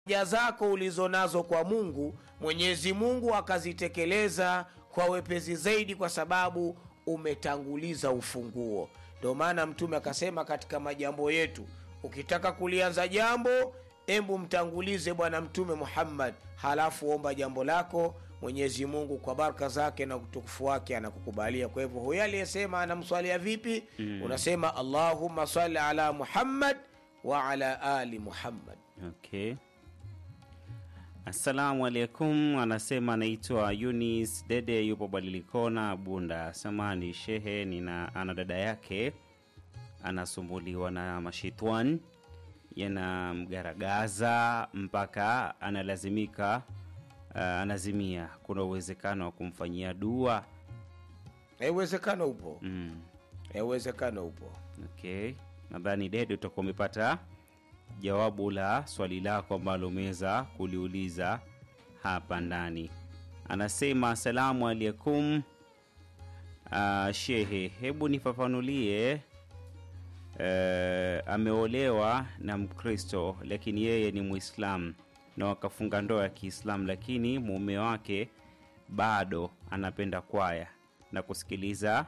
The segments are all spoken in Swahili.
haja zako ulizonazo kwa mungu mwenyezi mungu akazitekeleza kwa wepesi zaidi kwa sababu umetanguliza ufunguo ndio maana mtume akasema katika majambo yetu ukitaka kulianza jambo embu mtangulize bwana mtume muhammad halafu omba jambo lako mwenyezi mungu kwa baraka zake na utukufu wake anakukubalia kwa hivyo huyo aliyesema anamswalia vipi mm. unasema allahumma salli ala muhammad wa ala ali muhammad okay assalamu alaikum anasema anaitwa yunis dede yupo badilikona bunda samani shehe nina ana dada yake anasumbuliwa na mashitwan yanamgaragaza mpaka analazimika uh, anazimia kuna uwezekano wa kumfanyia dua Eh, uwezekano upo mm. Eh, uwezekano upo okay nadhani dede utakuwa umepata jawabu la swali lako ambalo umeweza kuliuliza hapa ndani anasema asalamu alaikum uh, shehe hebu nifafanulie uh, ameolewa na mkristo lakini yeye ni mwislamu na wakafunga ndoa ya kiislamu lakini mume wake bado anapenda kwaya na kusikiliza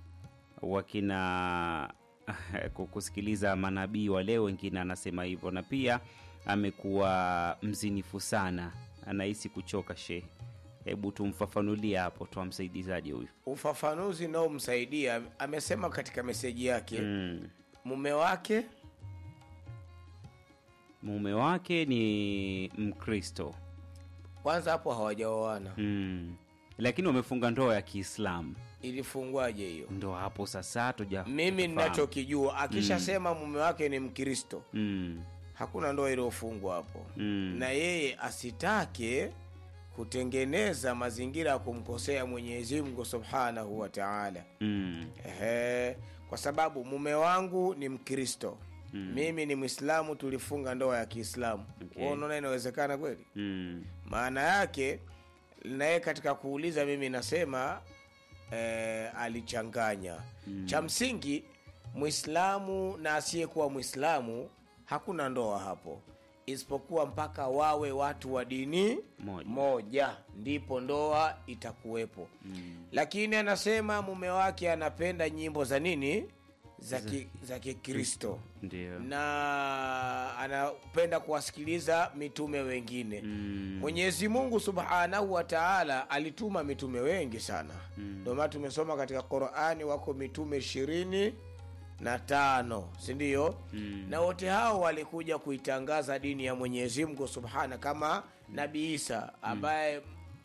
wakina kusikiliza manabii wa leo wengine anasema hivyo na pia amekuwa mzinifu sana anahisi kuchoka shehe hebu tumfafanulie hapo twa msaidizaji huyu ufafanuzi unaomsaidia amesema katika meseji yake mm. mume wake mume wake ni mkristo kwanza hapo hawajaoana mm. lakini wamefunga ndoa ya kiislamu ilifungwaje hiyo ndo hapo sasa tuja mimi tufahamu. ninachokijua akishasema mume wake ni mkristo mm. hakuna ndoa iliyofungwa hapo Mm. na yeye asitake kutengeneza mazingira ya kumkosea mwenyezi mungu subhanahu wa taala Mm. Ehe, kwa sababu mume wangu ni mkristo mm. mimi ni mwislamu tulifunga ndoa ya kiislamu Okay. okay. unaona inawezekana kweli Mm. maana yake naye katika kuuliza mimi nasema eh, alichanganya mm. cha msingi mwislamu na asiyekuwa mwislamu hakuna ndoa hapo isipokuwa mpaka wawe watu wa dini Moja. moja ndipo ndoa itakuwepo mm. lakini anasema mume wake anapenda nyimbo za nini za ki- za kikristo ndio na anapenda kuwasikiliza mitume wengine Mm. mwenyezi mungu subhanahu wa taala alituma mitume wengi sana ndio maana tumesoma katika qurani wako mitume ishirini na tano sindio mm. na wote hao walikuja kuitangaza dini ya mwenyezi mungu subhana kama nabii isa ambaye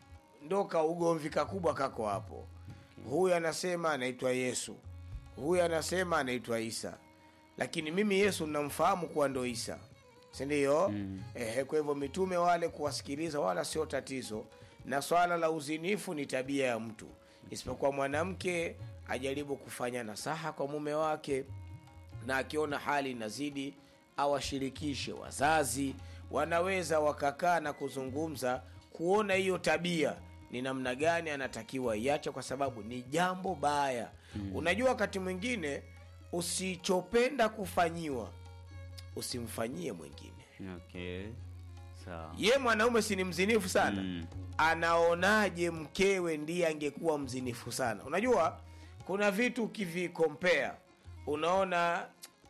ndo ka ugomvi kakubwa kako hapo huyu anasema anaitwa yesu huyu anasema anaitwa isa lakini mimi yesu namfahamu kuwa ndo isa sindio mm. Ehe, kwa hivyo mitume wale kuwasikiliza wala sio tatizo na swala la uzinifu ni tabia ya mtu isipokuwa mwanamke ajaribu kufanya nasaha kwa mume wake na akiona hali inazidi awashirikishe wazazi wanaweza wakakaa na kuzungumza kuona hiyo tabia ni namna gani anatakiwa iache kwa sababu ni jambo baya mm. unajua wakati mwingine usichopenda kufanyiwa usimfanyie mwingine okay sawa ye mwanaume si ni mzinifu sana Mm. anaonaje mkewe ndiye angekuwa mzinifu sana unajua kuna vitu ukivikompea unaona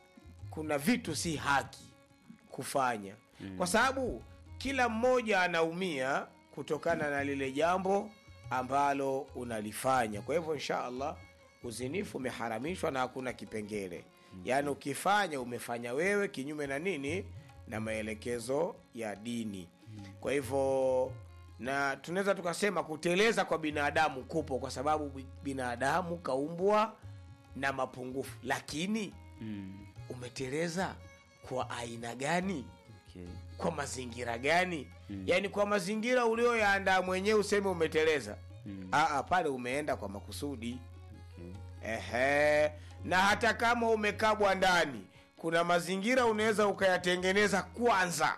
kuna vitu si haki kufanya mm. kwa sababu kila mmoja anaumia kutokana na lile jambo ambalo unalifanya kwa hivyo insha allah uzinifu umeharamishwa na hakuna kipengele mm. yaani ukifanya umefanya wewe kinyume na nini na maelekezo ya dini kwa hivyo na tunaweza tukasema kuteleza kwa binadamu kupo kwa sababu bi- binadamu kaumbwa na mapungufu lakini mm. umeteleza kwa aina gani okay. kwa mazingira gani mm. yaani kwa mazingira ulioyaandaa mwenyewe useme umeteleza mm. Aa, pale umeenda kwa makusudi okay. Ehe. na hata kama umekabwa ndani kuna mazingira unaweza ukayatengeneza kwanza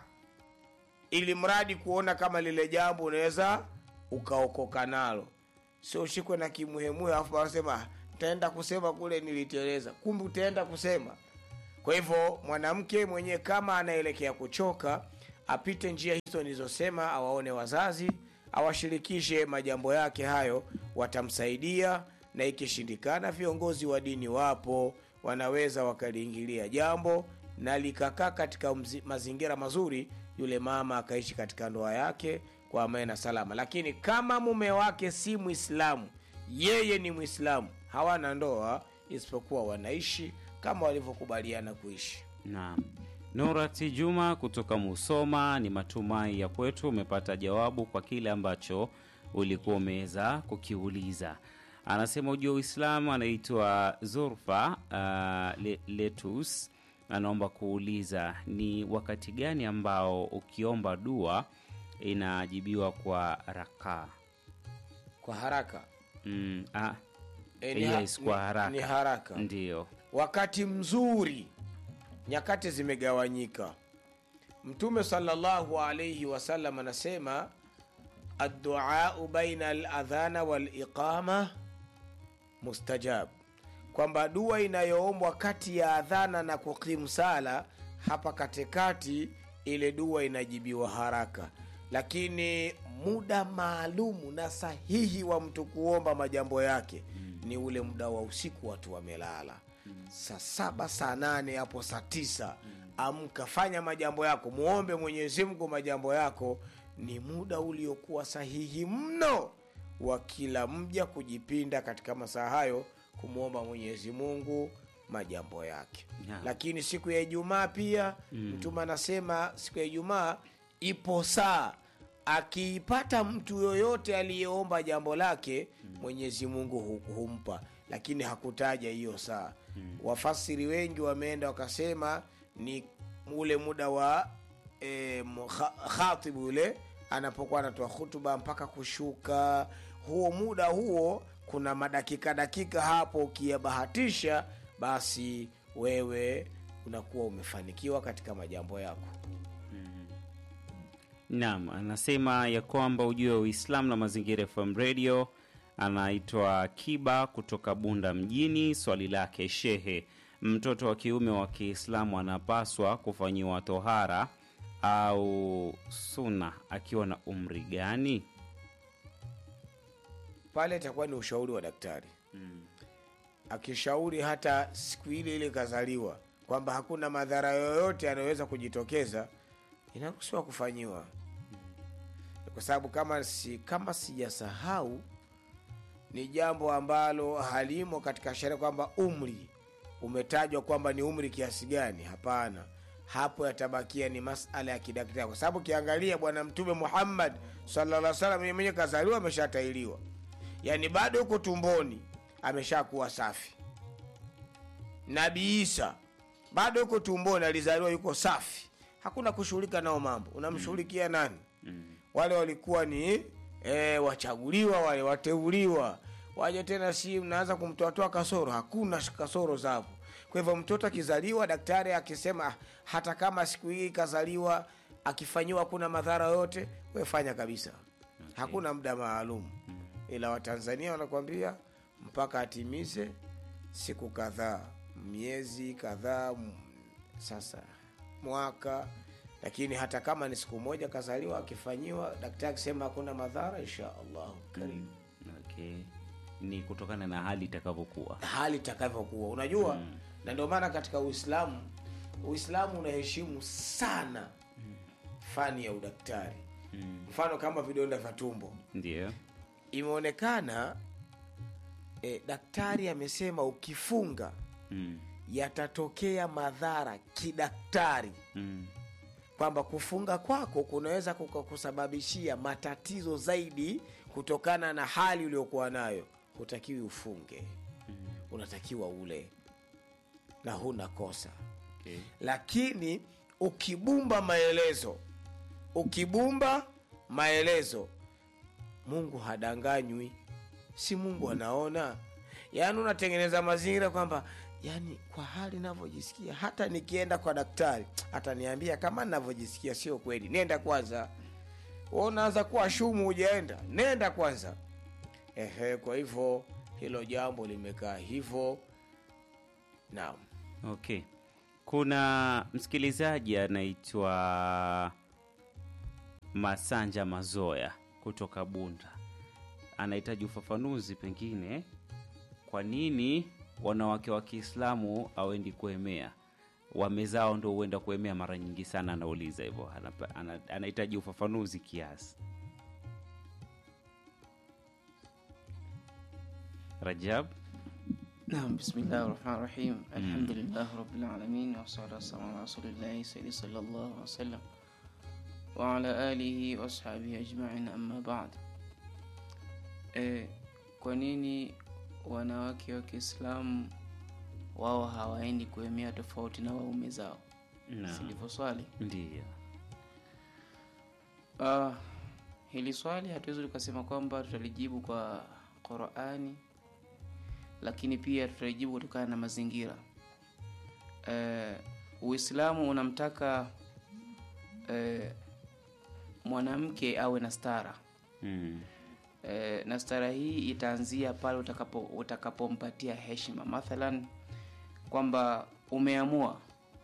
ili mradi kuona kama lile jambo unaweza ukaokoka nalo sio ushikwe na kimuhemuhe alafu wanasema taenda kusema kule niliteleza kumbe utaenda kusema kwa hivyo mwanamke mwenyewe kama anaelekea kuchoka apite njia hizo nilizosema awaone wazazi awashirikishe majambo yake hayo watamsaidia na ikishindikana viongozi wa dini wapo wanaweza wakaliingilia jambo na likakaa katika mzi, mazingira mazuri yule mama akaishi katika ndoa yake kwa amani na salama lakini kama mume wake si mwislamu yeye ni mwislamu hawana ndoa isipokuwa wanaishi kama walivyokubaliana kuishi Naam. Nurati Juma kutoka Musoma, ni matumai ya kwetu umepata jawabu kwa kile ambacho ulikuwa umeweza kukiuliza. Anasema ujua Uislamu, anaitwa Zurfa uh, Le- Letus, anaomba kuuliza ni wakati gani ambao ukiomba dua inajibiwa kwa rakaa? kwa haraka Mm, ah, e, ni, ha- yes, kwa ni- haraka ni haraka Ndiyo. wakati mzuri nyakati zimegawanyika mtume salllahu alaihi wasallam anasema adduau baina aladhana waliqama mustajab kwamba dua inayoombwa kati ya adhana na kukimu sala hapa katikati ile dua inajibiwa haraka lakini muda maalumu na sahihi wa mtu kuomba majambo yake ni ule muda wa usiku watu wamelala saa saba saa nane hapo saa tisa amka fanya majambo yako muombe mwenyezi mungu majambo yako ni muda uliokuwa sahihi mno wa kila mja kujipinda katika masaa hayo kumwomba mwenyezi mungu majambo yake Naam. lakini siku ya ijumaa pia mtume anasema siku ya ijumaa ipo saa akiipata mtu yoyote aliyeomba jambo lake mwenyezi mungu hu- humpa lakini hakutaja hiyo saa wafasiri wengi wameenda wakasema ni ule muda wa e, khatibu yule anapokuwa anatoa hutuba mpaka kushuka huo muda huo kuna madakika dakika hapo ukiyabahatisha basi wewe unakuwa umefanikiwa katika majambo yako Naam, anasema ya kwamba ujue Uislamu na Mazingira FM Radio. Anaitwa Kiba kutoka Bunda mjini. Swali lake shehe, mtoto wa kiume wa Kiislamu anapaswa kufanyiwa tohara au suna akiwa na umri gani? pale itakuwa ni ushauri wa daktari akishauri hata siku ile ile kazaliwa kwamba hakuna madhara yoyote yanayoweza kujitokeza inaruhusiwa kufanyiwa kwa sababu kama si kama sijasahau ni jambo ambalo halimo katika sheria kwamba umri umetajwa kwamba ni umri kiasi gani hapana hapo yatabakia ni masala ya kidaktari kwa sababu ukiangalia bwana mtume muhammad salaa salam yeye mwenyewe kazaliwa ameshatailiwa yaani bado yuko tumboni ameshakuwa safi nabii isa bado yuko tumboni alizaliwa yuko safi hakuna kushughulika nao mambo unamshughulikia nani wale walikuwa ni e, wachaguliwa wale wateuliwa waje tena si mnaanza kumtoatoa kasoro hakuna kasoro zapo kwa hivyo mtoto akizaliwa daktari akisema "Ah, hata kama siku hii kazaliwa akifanyiwa kuna madhara yote wefanya kabisa hakuna muda maalum ila watanzania wanakwambia mpaka atimize siku kadhaa miezi kadhaa m- sasa mwaka lakini hata kama ni siku moja kazaliwa akifanyiwa daktari akisema hakuna madhara insha allahu karimu Okay. Ni kutokana na hali itakavyokuwa. hali itakavyokuwa unajua mm. na ndio maana katika uislamu uislamu unaheshimu sana fani ya udaktari Mm. mfano kama vidonda vya tumbo Ndio. imeonekana e, daktari amesema ukifunga Mm. yatatokea madhara kidaktari Mm. kwamba kufunga kwako kunaweza kukakusababishia matatizo zaidi kutokana na hali uliokuwa nayo hutakiwi ufunge unatakiwa ule na huna kosa Okay. lakini ukibumba maelezo ukibumba maelezo mungu hadanganywi si mungu anaona yaani unatengeneza mazingira kwamba yani kwa hali navyojisikia hata nikienda kwa daktari ataniambia kama navyojisikia sio kweli nenda kwanza Wewe unaanza kuwa shumu hujaenda nenda kwanza ehe kwa hivyo hilo jambo limekaa hivyo naam Okay. Kuna msikilizaji anaitwa Masanja Mazoya kutoka Bunda anahitaji ufafanuzi, pengine kwa nini wanawake wa Kiislamu hawendi kuemea, wame zao ndo huenda kuemea mara nyingi sana. Anauliza hivyo, Anapa- ana- anahitaji ufafanuzi kiasi. Rajab, نعم بسم الله الرحمن الرحيم الحمد لله رب العالمين والصلاة والسلام على رسول الله سيدي صلى الله عليه وسلم وعلى آله وأصحابه أجمعين أما بعد eh, kwa nini wanawake wa Kiislamu wao hawaendi kuemea tofauti na waume zao? na Silivyo swali. ndiyo Uh, hili swali hatuwezi tukasema kwamba tutalijibu kwa Qurani, lakini pia tutalijibu kutokana na mazingira. Uh, Uislamu unamtaka uh, mwanamke awe na stara mm. uh, na stara hii itaanzia pale utakapo utakapompatia heshima, mathalan kwamba umeamua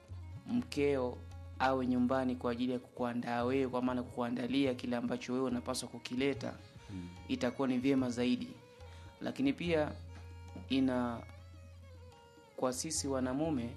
mkeo awe nyumbani kwa ajili ya kukuandaa wewe, kwa maana kukuandalia kile ambacho wewe unapaswa kukileta, itakuwa ni vyema zaidi. Lakini pia ina kwa sisi wanamume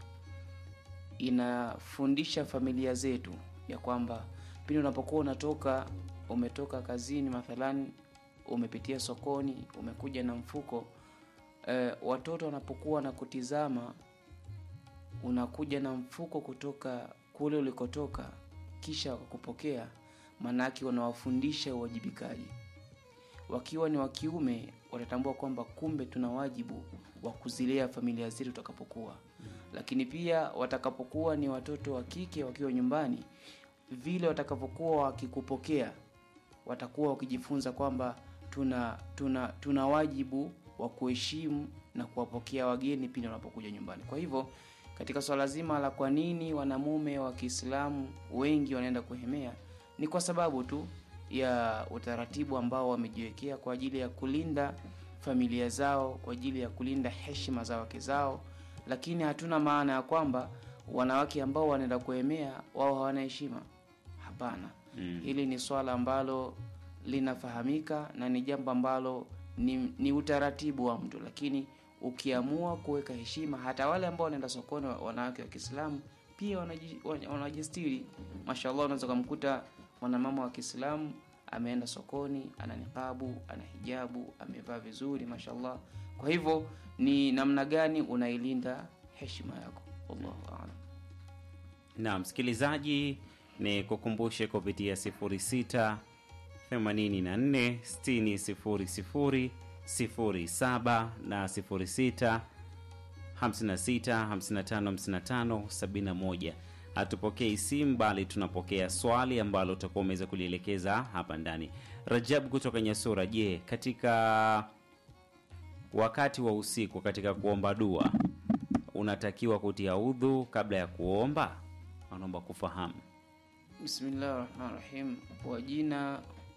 inafundisha familia zetu ya kwamba pindi unapokuwa unatoka umetoka kazini mathalani umepitia sokoni umekuja na mfuko eh, watoto wanapokuwa na kutizama unakuja na mfuko kutoka kule ulikotoka kisha wakupokea maanake unawafundisha uwajibikaji wakiwa ni wa kiume watatambua kwamba kumbe tuna wajibu wa kuzilea familia zetu tutakapokuwa lakini pia watakapokuwa ni watoto wa kike wakiwa nyumbani vile watakapokuwa wakikupokea watakuwa wakijifunza kwamba tuna tuna tuna wajibu wa kuheshimu na kuwapokea wageni pindi wanapokuja nyumbani kwa hivyo katika swala zima la kwa nini wanamume wa kiislamu wengi wanaenda kuhemea ni kwa sababu tu ya utaratibu ambao wamejiwekea kwa ajili ya kulinda familia zao kwa ajili ya kulinda heshima za wake zao lakini hatuna maana ya kwamba wanawake ambao wanaenda kuhemea wao hawana heshima hapana Mm. hili ni swala ambalo linafahamika na ni jambo ambalo ni, ni utaratibu wa mtu lakini ukiamua kuweka heshima hata wale ambao wanaenda sokoni wa- wanawake wa kiislamu pia wanaji- wana- wanajistiri mashallah unaweza ukamkuta mwanamama wa kiislamu ameenda sokoni ana niqabu ana hijabu amevaa vizuri mashallah kwa hivyo ni namna gani unailinda heshima yako wallahu aalam na msikilizaji ni kukumbushe kupitia 06 84 60 07 na 06 56 55 55 71 hatupokei simu bali tunapokea swali ambalo utakuwa umeweza kulielekeza hapa ndani rajab kutoka nyasura je katika wakati wa usiku katika kuomba dua unatakiwa kutia udhu kabla ya kuomba anaomba kufahamu bismillahi rahmani rahim kwa jina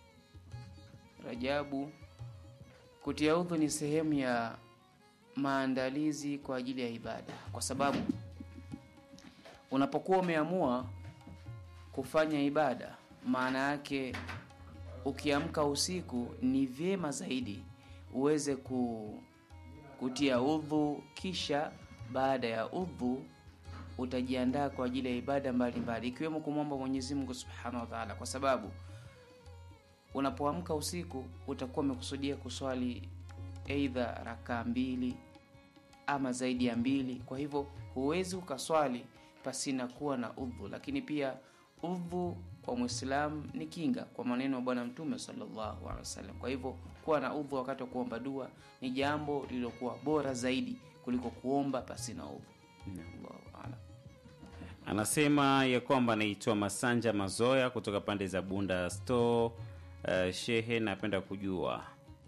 rajabu kutia udhu ni sehemu ya maandalizi kwa ajili ya ibada kwa sababu unapokuwa umeamua kufanya ibada maana yake ukiamka usiku ni vyema zaidi uweze ku, kutia udhu kisha baada ya udhu utajiandaa kwa ajili ya ibada mbalimbali ikiwemo kumwomba Mwenyezi Mungu Subhanahu wa Ta'ala, kwa sababu unapoamka usiku utakuwa umekusudia kuswali aidha rakaa mbili ama zaidi ya mbili. Kwa hivyo huwezi ukaswali pasina kuwa na udhu, lakini pia udhu kwa Muislamu ni kinga, kwa maneno ya Bwana Mtume sallallahu alaihi wasallam. Kwa hivyo kuwa na udhu wakati wa kuomba dua ni jambo lililokuwa bora zaidi kuliko kuomba pasina udhu. Allahu a'lam. anasema ya kwamba anaitwa masanja mazoya kutoka pande za bunda store uh, shehe napenda kujua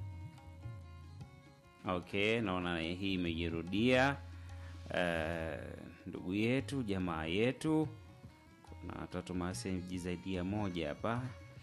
okay naona hii imejirudia uh, ndugu yetu jamaa yetu kuna watoto maseji zaidi ya moja hapa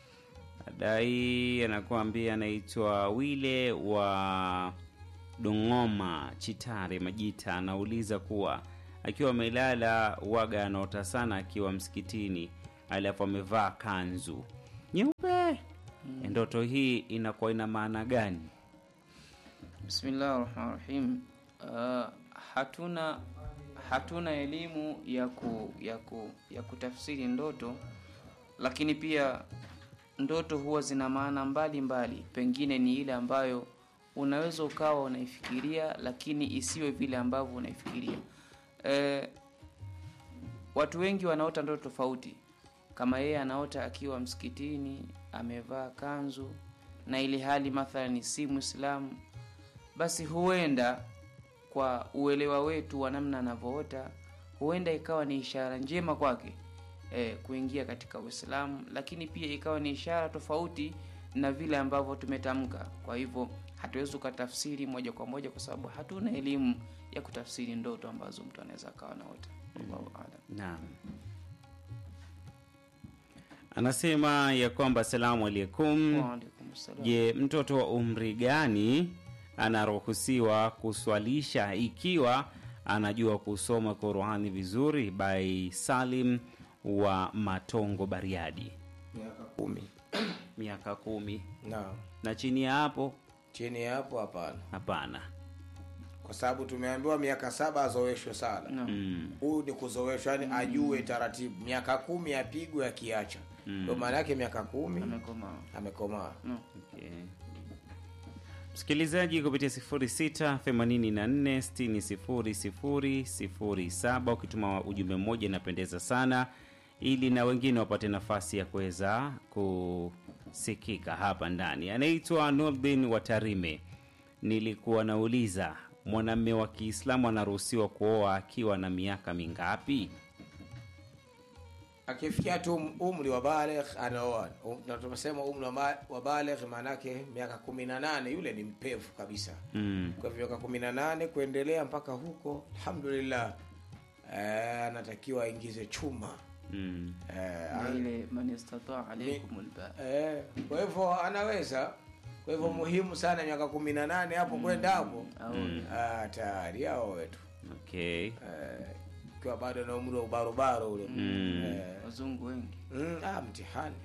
adai anakuambia anaitwa wile wa dongoma chitare majita anauliza kuwa akiwa amelala waga anaota sana akiwa msikitini alafu amevaa kanzu nyeupe ndoto hii inakuwa ina maana gani Bismillah rahmani rahim. Uh, hatuna hatuna elimu ya ku, ya ku, ya kutafsiri ndoto, lakini pia ndoto huwa zina maana mbalimbali. Pengine ni ile ambayo unaweza ukawa unaifikiria, lakini isiwe vile ambavyo unaifikiria. Eh, watu wengi wanaota ndoto tofauti. Kama yeye anaota akiwa msikitini amevaa kanzu, na ili hali mathalan si Muislamu, basi huenda kwa uelewa wetu wa namna anavyoota, huenda ikawa ni ishara njema kwake eh, kuingia katika Uislamu, lakini pia ikawa ni ishara tofauti na vile ambavyo tumetamka. Kwa hivyo hatuwezi tukatafsiri moja kwa moja, kwa sababu hatuna elimu ya kutafsiri ndoto ambazo mtu anaweza akawa anaota. Wallahu a'lam. naam anasema ya kwamba asalamu alaikum Wa alaikum salam. Je, mtoto wa umri gani anaruhusiwa kuswalisha ikiwa anajua kusoma Qurani vizuri? By Salim wa Matongo, Bariadi. miaka kumi Miaka kumi naam na chini ya hapo chini ya hapo hapana hapana. kwa sababu tumeambiwa miaka saba azoeshwe sala Naam. Mm. huyu ni kuzoeshwa yani ajue taratibu miaka kumi apigwe akiacha ndo maana yake miaka kumi Amekomaa. amekomaa Naam. Okay. Msikilizaji kupitia 0684600007 ukituma ujumbe mmoja inapendeza sana, ili na wengine wapate nafasi ya kuweza kusikika hapa ndani. Anaitwa Nurdin Watarime. Nilikuwa nauliza mwanamume wa Kiislamu anaruhusiwa kuoa akiwa na miaka mingapi? akifikia tu umri wa baligh anaoa Um, na tumesema umri wa ba- wa baligh maanake miaka kumi na nane yule ni mpevu kabisa Mm. kwa hivyo miaka kumi na nane kuendelea mpaka huko alhamdulillah eh, anatakiwa aingize chuma Mm. eh, Na ile man istata alaykum alba. eh, kwa hivyo anaweza kwa hivyo muhimu sana miaka kumi na nane hapo kwenda hapo Au ah, tayari hao wetu Okay. eh, ikiwa bado na umri wa ubarobaro ule Mm. eh, wazungu wengi. mm, ah, mtihani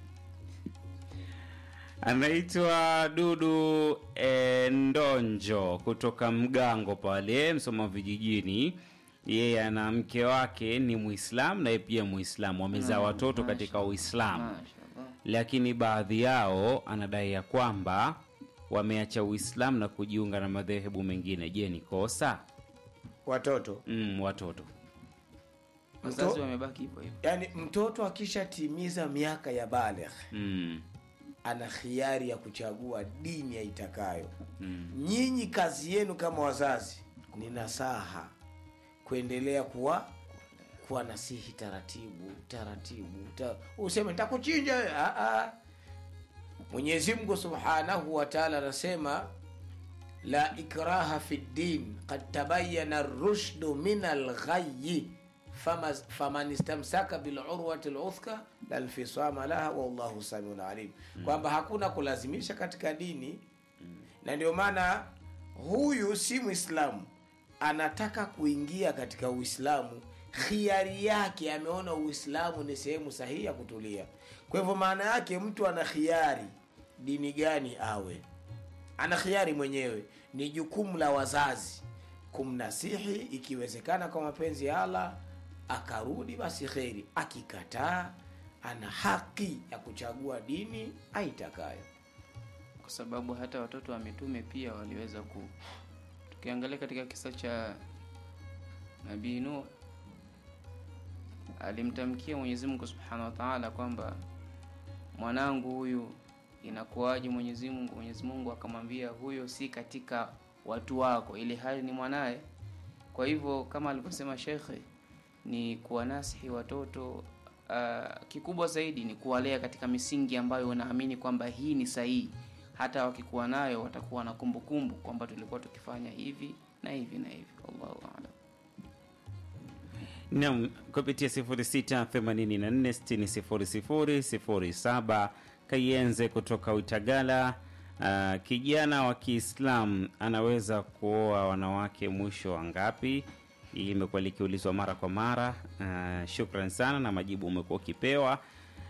anaitwa Dudu eh, Ndonjo kutoka Mgango pale Msoma vijijini. Yeye ana mke wake ni Muislamu naye pia Muislamu, wamezaa Mm, watoto masha- katika Uislamu, Mashaallah. lakini baadhi yao anadai ya kwamba wameacha Uislamu na kujiunga na madhehebu mengine. Je, ni kosa? watoto Mm, watoto Wazazi Mto- wamebaki hivyo hivyo. yaani mtoto akishatimiza miaka ya baligh mm, ana khiari ya kuchagua dini aitakayo mm, nyinyi kazi yenu kama wazazi ni nasaha kuendelea kuwa kuwa nasihi taratibu taratibu ta, useme ntakuchinja wewe." Ah, ah. mwenyezi mungu subhanahu wa taala anasema la ikraha fi ddin kad tabayana rushdu min alghayi fama- faman istamsaka bilurwati luthka lalfisama laha wallahu samiun alim kwamba hakuna kulazimisha katika dini na ndio maana huyu si mwislamu anataka kuingia katika uislamu khiari yake ameona uislamu ni sehemu sahihi ya kutulia kwa hivyo maana yake mtu ana khiari dini gani awe ana khiari mwenyewe ni jukumu la wazazi kumnasihi ikiwezekana kwa mapenzi ya allah akarudi basi kheri akikataa ana haki ya kuchagua dini aitakayo kwa sababu hata watoto wa mitume pia waliweza ku tukiangalia katika kisa cha nabii Nuh alimtamkia Mwenyezi Mungu Subhanahu wa Ta'ala kwamba mwanangu huyu inakuwaje Mwenyezi Mungu Mwenyezi Mungu akamwambia huyo si katika watu wako ili hali ni mwanaye kwa hivyo kama alivyosema shekhe ni kuwanasihi watoto uh, kikubwa zaidi ni kuwalea katika misingi ambayo unaamini kwamba hii ni sahihi hata wakikuwa nayo watakuwa na kumbukumbu kwamba tulikuwa tukifanya hivi na hivi na hivi wallahu aalam Naam, kupitia 0684600007 Kayenze kutoka Utagala. Uh, kijana wa Kiislamu anaweza kuoa wanawake mwisho wa ngapi? Hili imekuwa likiulizwa mara kwa mara. Uh, shukran sana na majibu umekuwa ukipewa.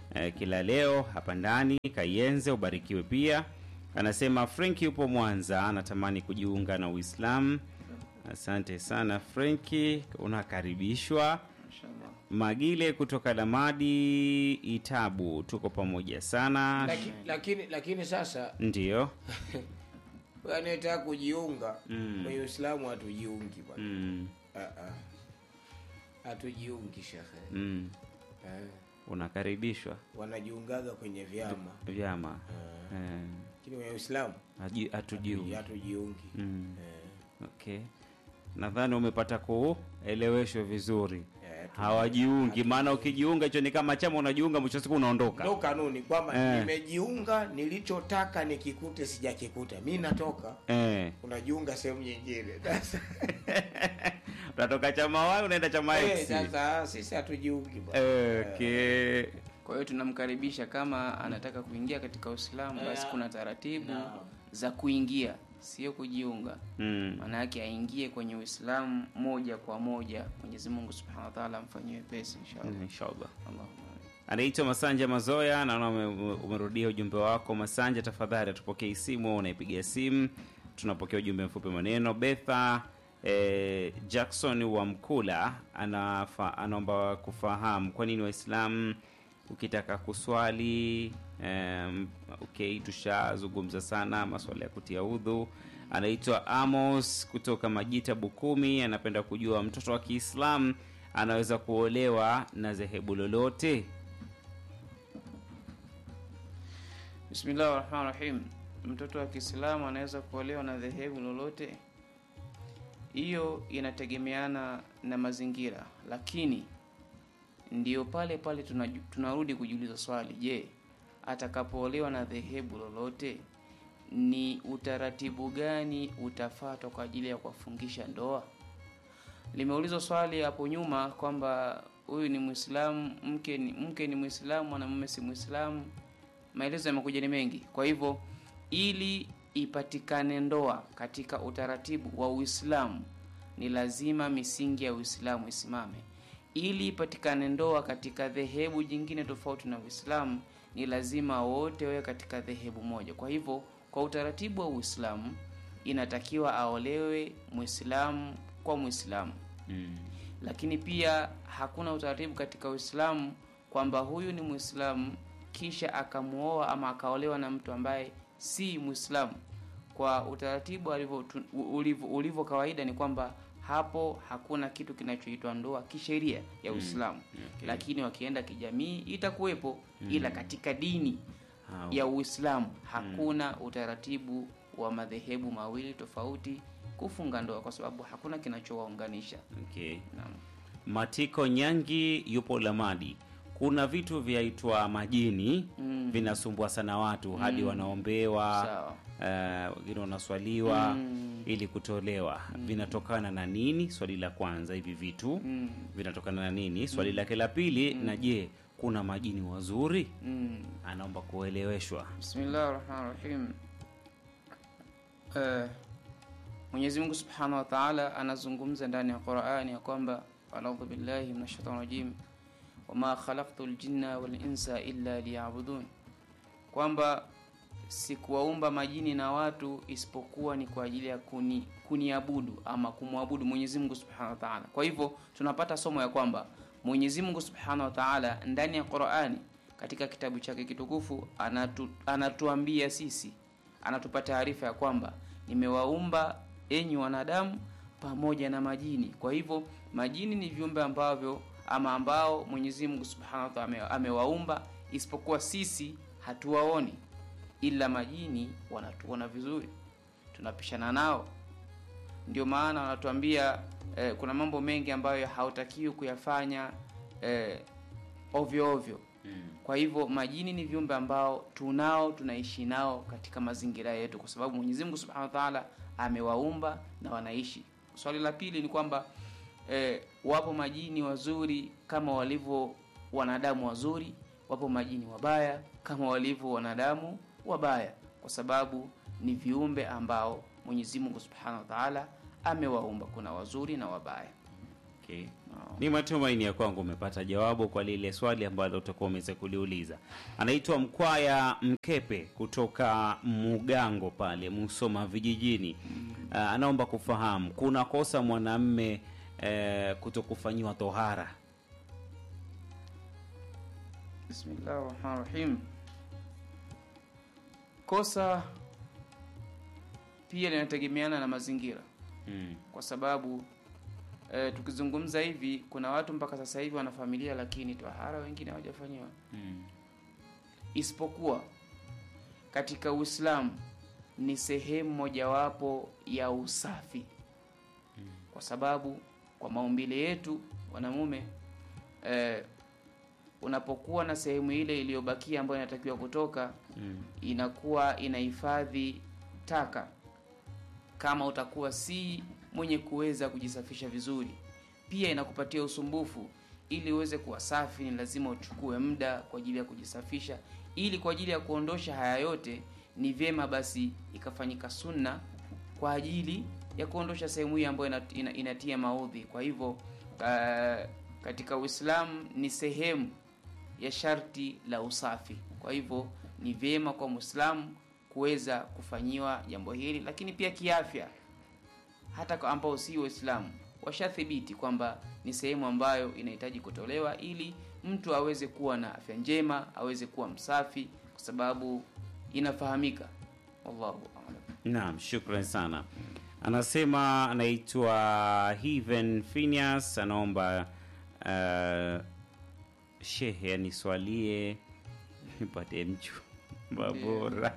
eh, kila leo hapa ndani. Kayenze, ubarikiwe pia. Anasema Frenki yupo Mwanza, anatamani kujiunga na Uislamu. Asante sana Frenki, unakaribishwa. Mashallah. Magile kutoka Lamadi Itabu, tuko pamoja sana. lakini, lakini lakini sasa Ndiyo. wewe anayetaka kujiunga Mm. kwenye Uislamu hatujiungi bwana. Mm, Ah, ah. Hatujiungi shekhe. mm. Eh, Unakaribishwa wanajiungaga kwenye vyama vyama Eh, eh, lakini kwenye Uislamu haji- hatujiungi. hatujiungi. Mm. Eh, Okay, nadhani umepata kueleweshwa vizuri. eh, tu- Hawajiungi, maana ukijiunga hicho ni kama chama, unajiunga mwisho wa siku unaondoka. ndo kanuni kwamba Eh. nimejiunga, nilichotaka nikikute sijakikuta, mi natoka, Eh, unajiunga sehemu nyingine. Sasa unatoka chama Y unaenda chama eh, X. sasa sisi hatujiungi bwana. Okay. Kwa hiyo tunamkaribisha kama anataka kuingia katika Uislamu, basi kuna taratibu Naam. za kuingia, sio kujiunga. Mm. Maana yake aingie kwenye Uislamu moja kwa moja. Mwenyezi Mungu Subhanahu wa Ta'ala amfanyie wepesi inshallah. Inshallah. Allahumma Anaitwa Masanja Mazoya, naona ume- umerudia ujumbe wako Masanja. Tafadhali atupokee simu au unaipigia simu, tunapokea ujumbe mfupi maneno. Betha eh, Jackson wa Mkula anafa, anaomba kufahamu kwa nini Waislamu ukitaka kuswali em, okay, tushazungumza sana maswala ya kutia udhu. Anaitwa Amos kutoka Majita Bukumi, anapenda kujua mtoto wa Kiislamu anaweza kuolewa na dhehebu lolote? Bismillahir Rahmanir Rahim. Mtoto wa Kiislamu anaweza kuolewa na dhehebu lolote? Hiyo inategemeana na mazingira, lakini ndio pale pale tunaju- tunarudi kujiuliza swali, je, atakapoolewa na dhehebu lolote ni utaratibu gani utafuatwa kwa ajili ya kuwafungisha ndoa? Limeulizwa swali hapo nyuma kwamba huyu ni Muislamu, mke ni mke ni Muislamu, mwanamume si Muislamu. Maelezo yamekuja ni mengi. Kwa hivyo ili ipatikane ndoa katika utaratibu wa Uislamu ni lazima misingi ya Uislamu isimame. Ili ipatikane ndoa katika dhehebu jingine tofauti na Uislamu ni lazima wote wawe katika dhehebu moja. Kwa hivyo kwa utaratibu wa Uislamu inatakiwa aolewe Muislamu kwa Muislamu Mm. lakini pia hakuna utaratibu katika Uislamu kwamba huyu ni Muislamu kisha akamuoa ama akaolewa na mtu ambaye si Muislamu. Kwa utaratibu alivyo tu- ulivyo ulivyo kawaida ni kwamba hapo hakuna kitu kinachoitwa ndoa kisheria ya Uislamu, Okay. lakini wakienda kijamii itakuwepo, ila katika dini Ah, ya Uislamu hakuna utaratibu wa madhehebu mawili tofauti kufunga ndoa, kwa sababu hakuna kinachowaunganisha. okay. Naam. Matiko Nyangi yupo Lamadi. Kuna vitu vyaitwa majini Mm. vinasumbua sana watu hadi wanaombewa, Sawa. eh, wengine wanaswaliwa Mm. ili kutolewa. Vinatokana na nini? Swali la kwanza, hivi vitu Mm. vinatokana na nini? Swali lake la pili, na je, kuna majini wazuri? Mm. Anaomba kueleweshwa. Bismillahir Rahmanir Rahim. Eh, Mwenyezi Mungu Subhanahu wa Ta'ala anazungumza ndani ya Qur'ani ya kwamba a'udhu billahi minash shaitani rajim wama khalaqtul jinna wal insa illa liya'budun, kwamba sikuwaumba majini na watu isipokuwa ni kwa ajili ya kuni kuniabudu ama kumwabudu Mwenyezi Mungu Subhanahu wa Ta'ala. Kwa hivyo tunapata somo ya kwamba Mwenyezi Mungu Subhanahu wa Ta'ala ndani ya Qur'ani katika kitabu chake kitukufu anatu, anatuambia sisi, anatupa taarifa ya kwamba nimewaumba enyi wanadamu pamoja na majini. Kwa hivyo majini ni viumbe ambavyo ama ambao Mwenyezi Mungu Subhanahu wa Ta'ala ame- amewaumba, isipokuwa sisi hatuwaoni, ila majini wanatuona vizuri, tunapishana nao. Ndio maana wanatuambia eh, kuna mambo mengi ambayo hautakiwi kuyafanya eh, ovyo ovyo. Kwa hivyo majini ni viumbe ambao tunao tunaishi nao katika mazingira yetu, kwa sababu Mwenyezi Mungu Subhanahu wa Ta'ala amewaumba na wanaishi. Swali la pili ni kwamba eh, wapo majini wazuri kama walivyo wanadamu wazuri, wapo majini wabaya kama walivyo wanadamu wabaya, kwa sababu ni viumbe ambao Mwenyezi Mungu Subhanahu wa Ta'ala amewaumba, kuna wazuri na wabaya. Okay. Ni matumaini ya kwangu umepata jawabu kwa lile swali ambalo utakuwa umeweza kuliuliza. Anaitwa Mkwaya Mkepe kutoka Mugango pale Musoma vijijini. Uh, anaomba kufahamu kuna kosa mwanamme uh, kutokufanyiwa tohara. Bismillah rahmani rahim. Kosa pia linategemeana na mazingira, Mm. kwa sababu eh, tukizungumza hivi, kuna watu mpaka sasa hivi wana familia, lakini tohara wengine hawajafanyiwa, Mm. isipokuwa katika Uislamu ni sehemu mojawapo ya usafi, kwa sababu kwa maumbile yetu wanamume eh, unapokuwa na sehemu ile iliyobakia ambayo inatakiwa kutoka Mm. inakuwa inahifadhi taka kama utakuwa si mwenye kuweza kujisafisha vizuri pia inakupatia usumbufu ili uweze kuwa safi ni lazima uchukue muda kwa ajili ya kujisafisha ili kwa ajili ya kuondosha haya yote ni vyema basi ikafanyika sunna kwa ajili ya kuondosha sehemu hii ambayo ina, ina, inatia maudhi kwa hivyo uh, katika uislamu ni sehemu ya sharti la usafi kwa hivyo ni vyema kwa mwislamu kuweza kufanyiwa jambo hili lakini pia kiafya hata kwa ambao si waislamu washathibiti kwamba ni sehemu ambayo inahitaji kutolewa ili mtu aweze kuwa na afya njema aweze kuwa msafi kwa sababu inafahamika wallahu a'lam Naam, shukran sana. Anasema anaitwa Heaven Phineas, anaomba uh, shehe aniswalie nipate mchumba bora.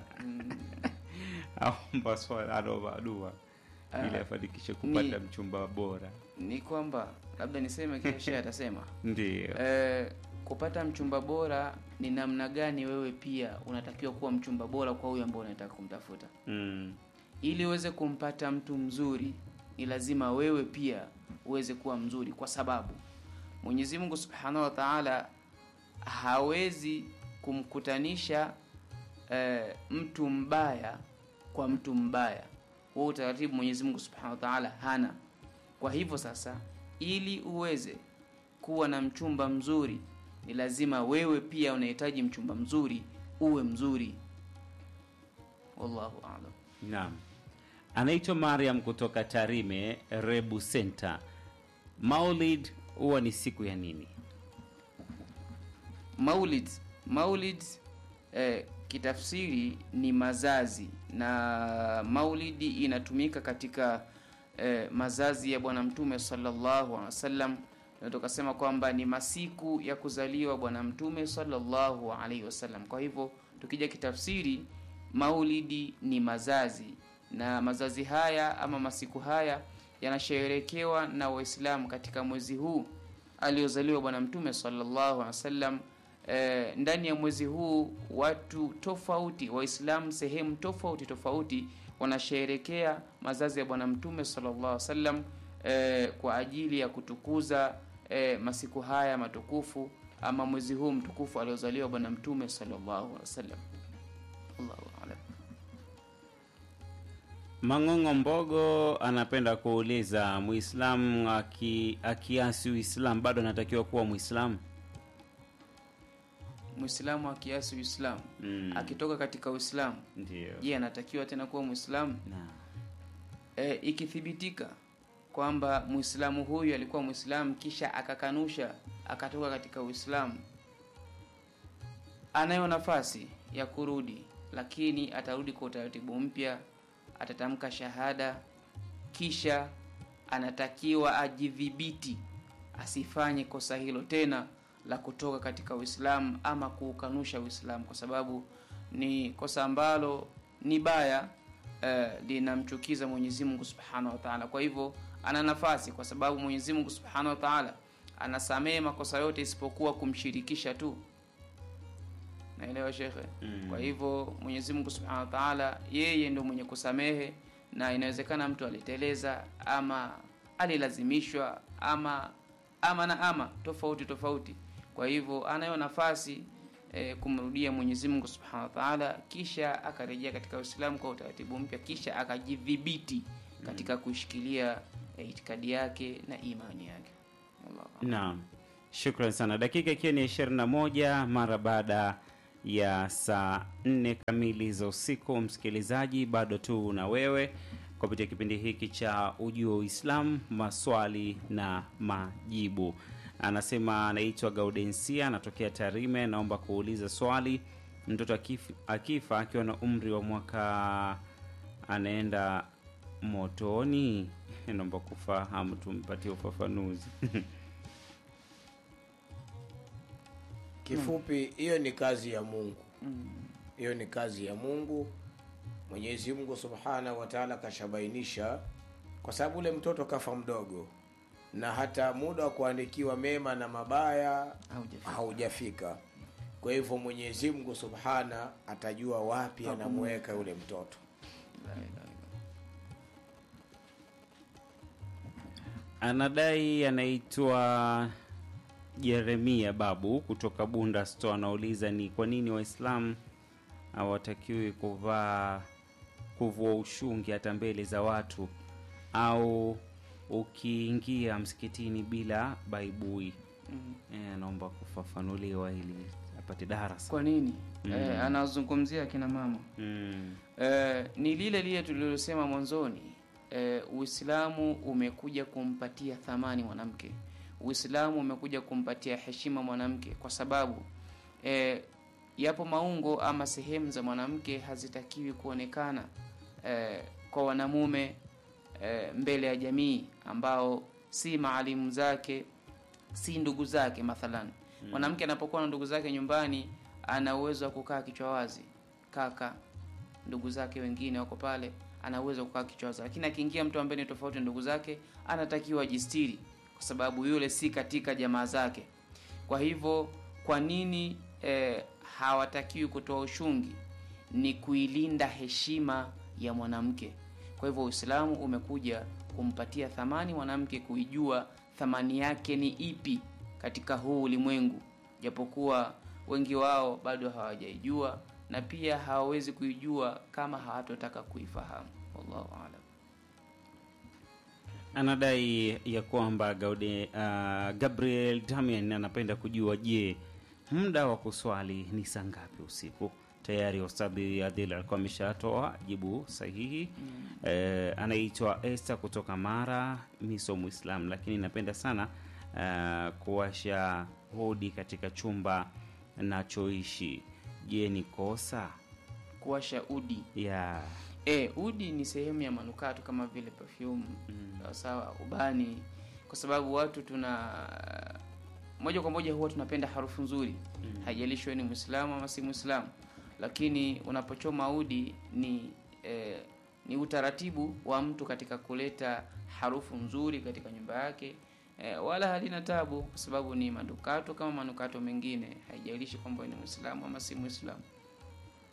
Aomba swala, anaomba dua ili Ah, afanikishe kupata ni- mchumba bora. ni kwamba labda niseme kile shehe atasema Ndio. Eh, kupata mchumba bora ni namna gani wewe pia unatakiwa kuwa mchumba bora kwa huyo ambao unataka kumtafuta Mm. ili uweze kumpata mtu mzuri ni lazima wewe pia uweze kuwa mzuri kwa sababu mwenyezi mungu subhanahu wa taala hawezi kumkutanisha eh, mtu mbaya kwa mtu mbaya huo utaratibu mwenyezi mungu subhanahu wa taala hana kwa hivyo sasa ili uweze kuwa na mchumba mzuri ni lazima wewe pia unahitaji mchumba mzuri uwe mzuri wallahu alam Naam. Anaitwa Mariam kutoka Tarime Rebu Center. Maulid huwa ni siku ya nini? maulid maulid eh, kitafsiri ni mazazi na maulidi inatumika katika eh, mazazi ya bwana mtume sallallahu alaihi wasallam na tukasema kwamba ni masiku ya kuzaliwa bwana mtume sallallahu alaihi wasallam kwa hivyo tukija kitafsiri maulidi ni mazazi na mazazi haya ama masiku haya yanasherekewa na waislamu katika mwezi huu aliozaliwa bwana mtume sallallahu alaihi wasallam e, ndani ya mwezi huu watu tofauti waislamu sehemu tofauti tofauti wanasherekea mazazi ya bwana mtume sallallahu alaihi wasallam e, kwa ajili ya kutukuza e, masiku haya matukufu ama mwezi huu mtukufu aliozaliwa bwana mtume sallallahu alaihi wasallam Allahu a'lam. Mang'ong'o Mbogo anapenda kuuliza Muislamu aki, akiasi Uislamu bado anatakiwa kuwa Muislamu? Muislamu akiasi Uislamu Mm. akitoka katika Uislamu, Ndio. je, anatakiwa tena kuwa Muislamu? Na. E, ikithibitika kwamba Muislamu huyu alikuwa Muislamu kisha akakanusha akatoka katika Uislamu, anayo nafasi ya kurudi, lakini atarudi kwa utaratibu mpya, atatamka shahada, kisha anatakiwa ajidhibiti asifanye kosa hilo tena la kutoka katika Uislamu ama kuukanusha Uislamu, kwa sababu ni kosa ambalo ni baya eh, linamchukiza Mwenyezi Mungu Subhanahu wa Ta'ala. Kwa hivyo ana nafasi, kwa sababu Mwenyezi Mungu Subhanahu wa Ta'ala anasamehe makosa yote isipokuwa kumshirikisha tu. Naelewa shekhe? Mm. Kwa hivyo Mwenyezi Mungu Subhanahu wa Ta'ala yeye ndio mwenye kusamehe, na inawezekana mtu aliteleza ama alilazimishwa ama ama na ama tofauti tofauti. Kwa hivyo anayo nafasi e, kumrudia Mwenyezi Mungu Subhanahu wa Ta'ala, kisha akarejea katika Uislamu kwa utaratibu mpya, kisha akajidhibiti katika kuishikilia e, itikadi yake na imani yake. Wallahu a'lam. Naam, shukran sana. Dakika ikiwa ni ishirini na moja mara baada ya saa nne kamili za usiku. Msikilizaji, bado tu na wewe kupitia kipindi hiki cha Ujio wa Uislamu, maswali na majibu. Anasema anaitwa Gaudensia, anatokea Tarime. Naomba kuuliza swali, mtoto akif, akifa akiwa na umri wa mwaka anaenda motoni? Naomba kufahamu, tumpatie ufafanuzi. kifupi hiyo ni kazi ya mungu hiyo ni kazi ya mungu mwenyezi mungu subhanahu wa taala kashabainisha kwa sababu ule mtoto kafa mdogo na hata muda wa kuandikiwa mema na mabaya Haujafika. haujafika kwa hivyo mwenyezi mungu subhana atajua wapi anamweka yule mtoto La ilaha illa. Anadai anaitwa Jeremia Babu kutoka Bunda Store, anauliza ni kwa nini Waislamu hawatakiwi kuvaa kuvua ushungi hata mbele za watu au ukiingia msikitini bila baibui. Mm. Eh, anaomba kufafanuliwa ili apate darasa. Kwa nini? Eh, anazungumzia akina mama Mm. Eh, ni lile lile tulilosema mwanzoni. Eh, Uislamu umekuja kumpatia thamani mwanamke. Uislamu umekuja kumpatia heshima mwanamke kwa sababu eh, yapo maungo ama sehemu za mwanamke hazitakiwi kuonekana eh, kwa wanamume eh, mbele ya jamii ambao si maalimu zake si ndugu zake mathalan mwanamke anapokuwa na ndugu zake nyumbani ana uwezo wa kukaa kichwa wazi kaka ndugu zake wengine wako pale ana uwezo wa kukaa kichwa wazi lakini akiingia mtu ambaye ni tofauti na ndugu zake anatakiwa ajistiri kwa sababu yule si katika jamaa zake kwa hivyo kwa nini eh, hawatakiwi kutoa ushungi ni kuilinda heshima ya mwanamke kwa hivyo uislamu umekuja kumpatia thamani mwanamke kuijua thamani yake ni ipi katika huu ulimwengu japokuwa wengi wao bado hawajaijua na pia hawawezi kuijua kama hawatotaka kuifahamu wallahu alam Anadai ya kwamba Gaude, uh, Gabriel Damian anapenda kujua, je, muda wa kuswali ni saa ngapi usiku? Tayari Ustadhi Adil alikuwa ameshatoa jibu sahihi. Eh, anaitwa Esther kutoka Mara, miso Muislam, lakini napenda sana uh, kuwasha hodi katika chumba nachoishi. Je, ni kosa kuwasha udi ya e, udi ni sehemu ya manukato kama vile perfume sawa sawa ubani kwa sababu watu tuna moja kwa moja huwa tunapenda harufu nzuri haijalishi wewe ni mwislamu ama si mwislamu lakini unapochoma udi ni eh, ni utaratibu wa mtu katika kuleta harufu nzuri katika nyumba yake eh, wala halina tabu kwa sababu ni manukato kama manukato mengine haijalishi kwamba wewe ni mwislamu ama si mwislamu